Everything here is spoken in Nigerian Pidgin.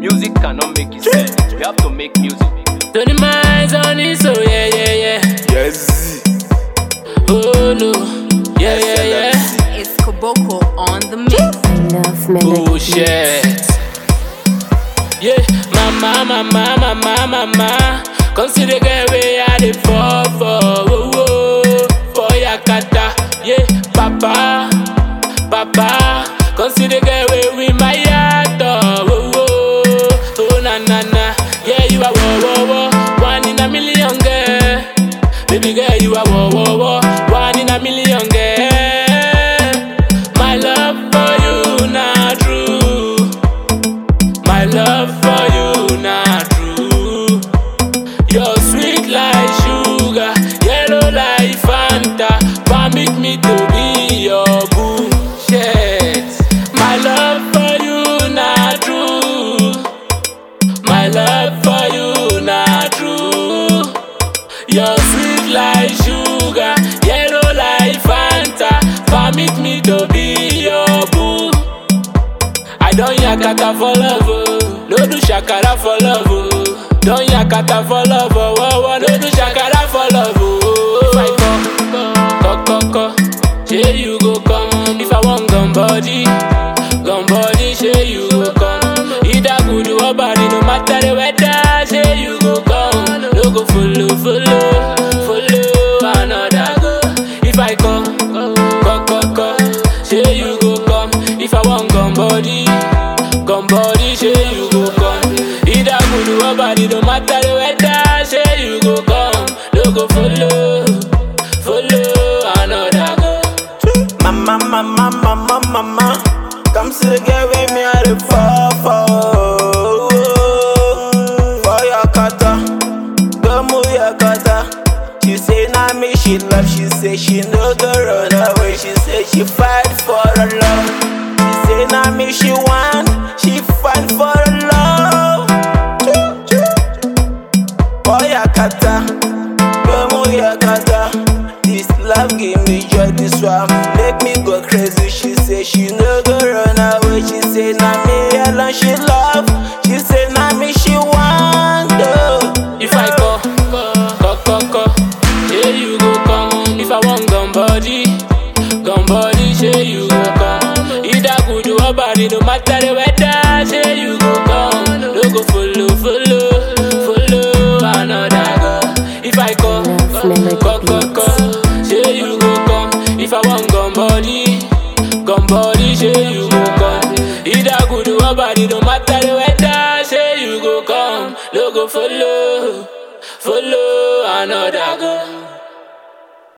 Music cannot make it sad. We have to make music. Tony Miles on it, so yeah, yeah, yeah. Yes. Oh no, yeah, yeah, yeah. It's Koboko on the mix. Enough melody. Oh shit. Yeah, mama, mama, mama, mama. Consider girl way I dey fall for, oh, oh, for your kata. Yeah, papa, papa. Consider girl way we my heart, oh, oh, oh, na na na. Yeah, you are whoa, whoa, whoa, one in a million, girl. Baby girl, you are whoa, whoa, whoa, one in a million, girl. My love for you not true. My love for you not true. You're sweet like sugar, yellow like Fanta. Permit me to be your boo. Shit. My love for you not true. My love for you not true. You're sweet like sugar, yellow like Fanta. Permit me to be your boo. I don't yakata for love, oh. no do shakara for love. Oh. Don't yakata for love, oh, oh, oh. no do shakara for love. Oh. If I come, come, come, come, say you go come. If I want gun body, gun body, say you go come. Either good or bad, no matter the weather, say you go come. No go follow, follow, follow another go. If I come, come, come, come, say you go come. If I want gun body, gun body, say you go come. Either good or bad, no matter the weather, say you go come. No go follow, follow another go. Mama, mama, mama, mama. Come see the girl with me at the fall for. For your kata, go move your kata. She say na me she love, she say she no go run away. She say she fight for her love. She say na me she want, she fight for her love. Choo, choo. For your kata, go move your kata. This love give me joy, this one make me go crazy. She say she no go run away. She say na me alone she love. She say na me she want. Oh. If I call, call, call, call, say you go come. If I want gun body, gun body, say you go come. Either good or bad, no matter the weather, say you go come. No go follow, follow, follow another go. If I call, call, call, call, say you go come. If I want gun body, gun body, say you go come. Either good or bad, no matter the weather, say you go come. No go follow, follow another go.